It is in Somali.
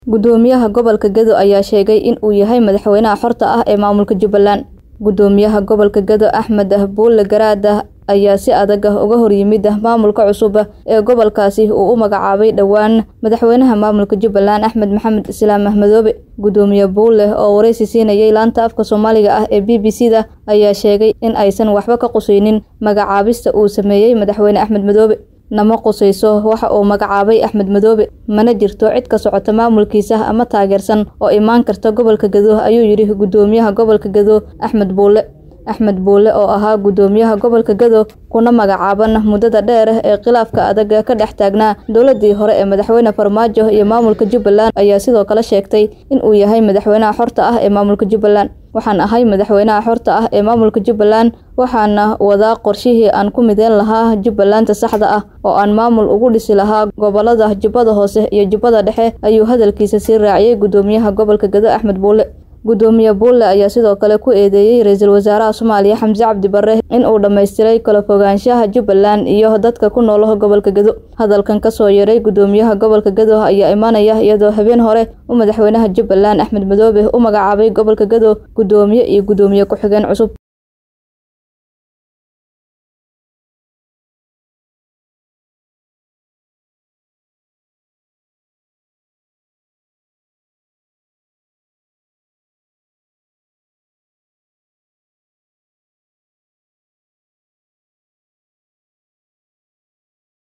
Gudoomiyaha gobolka Gedo ayaa sheegay in uu yahay madaxweynaha xorta ah ee maamulka Jubbaland. Gudoomiyaha gobolka Gedo Axmed Buule Garaad ayaa si adag uga horyimid maamulka cusub ee gobolkaasi uu u magacaabay dhowaan madaxweynaha maamulka Jubbaland Axmed Maxamed Islaam Madoobe. Gudoomiye Buule oo wareysi siinayay laanta afka Soomaaliga ah ee BBC-da ayaa sheegay in aysan waxba ka qusaynin magacaabista uu sameeyay madaxweyne Axmed Madoobe. nama qusayso waxa uu magacaabay Axmed Madoobe mana jirto cid ka socota maamulkiisa ama taageersan oo imaan karta gobolka Gedo ayuu yidhi gudoomiyaha gobolka Gedo Axmed Buule Axmed Buule oo ahaa gudoomiyaha gobolka Gedo kuna magacaaban muddada dheer ee khilaafka adag ka dhex taagnaa dowladii hore ee madaxweyne Farmaajo iyo maamulka Jubbaland ayaa sidoo kale sheegtay in uu yahay madaxweynaha xorta ah ee maamulka Jubbaland waxaan ahay madaxweynaha xorta ah ee maamulka Jubbaland waxaana wadaa qorshihii aan ku mideyn lahaa Jubbaland saxda ah oo aan maamul ugu dhisi lahaa gobolada Jubbada Hoose iyo Jubbada Dhexe ayuu hadalkiisa sii raaciyay gudoomiyaha gobolka Gedo Axmed Buule gudoomiye Buule ayaa sidoo kale ku eedeeyay ra'iisul wasaaraha Soomaaliya Xamse Cabdi Barre in uu dhameystiray kala fogaanshaha Jubbaland iyo dadka ku nool gobolka Gedo hadalkan ka soo yeeray gudoomiyaha gobolka Gedo ayaa imaanaya iyadoo habeen hore uu madaxweynaha Jubbaland Axmed Madoobe u magacaabay gobolka Gedo gudoomiye iyo gudoomiye ku-xigeen cusub